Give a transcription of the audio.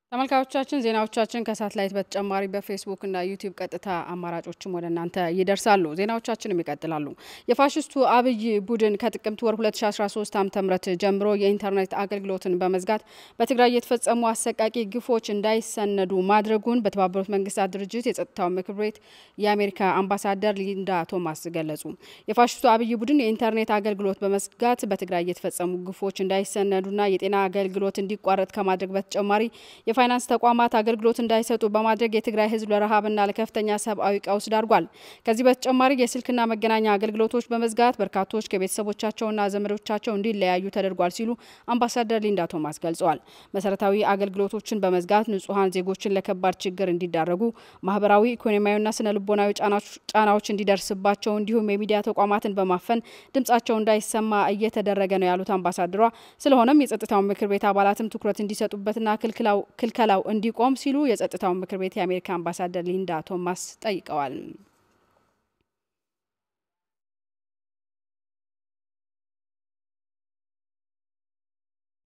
ተመልካቾቻችን ዜናዎቻችን ከሳትላይት በተጨማሪ በፌስቡክ እና ዩቲዩብ ቀጥታ አማራጮችም ወደ እናንተ ይደርሳሉ። ዜናዎቻችንም ይቀጥላሉ። የፋሽስቱ አብይ ቡድን ከጥቅምት ወር 2013 ዓ ም ጀምሮ የኢንተርኔት አገልግሎትን በመዝጋት በትግራይ የተፈጸሙ አሰቃቂ ግፎች እንዳይሰነዱ ማድረጉን በተባበሩት መንግስታት ድርጅት የጸጥታው ምክር ቤት የአሜሪካ አምባሳደር ሊንዳ ቶማስ ገለጹ። የፋሽስቱ አብይ ቡድን የኢንተርኔት አገልግሎት በመዝጋት በትግራይ የተፈጸሙ ግፎች እንዳይሰነዱና የጤና አገልግሎት እንዲቋረጥ ከማድረግ በተጨማሪ የፋይናንስ ተቋማት አገልግሎት እንዳይሰጡ በማድረግ የትግራይ ሕዝብ ለረሃብና ለከፍተኛ ሰብአዊ ቀውስ ዳርጓል። ከዚህ በተጨማሪ የስልክና መገናኛ አገልግሎቶች በመዝጋት በርካቶች ከቤተሰቦቻቸውና ዘመዶቻቸው እንዲለያዩ ተደርጓል ሲሉ አምባሳደር ሊንዳ ቶማስ ገልጸዋል። መሰረታዊ አገልግሎቶችን በመዝጋት ንጹሐን ዜጎችን ለከባድ ችግር እንዲዳረጉ፣ ማህበራዊ ኢኮኖሚያዊና ስነ ልቦናዊ ጫናዎች እንዲደርስባቸው እንዲሁም የሚዲያ ተቋማትን በማፈን ድምጻቸው እንዳይሰማ እየተደረገ ነው ያሉት አምባሳደሯ ስለሆነም የጸጥታው ምክር ቤት አባላትም ትኩረት እንዲሰጡበትና ክልከላው እንዲቆም ሲሉ የጸጥታው ምክር ቤት የአሜሪካ አምባሳደር ሊንዳ ቶማስ ጠይቀዋል።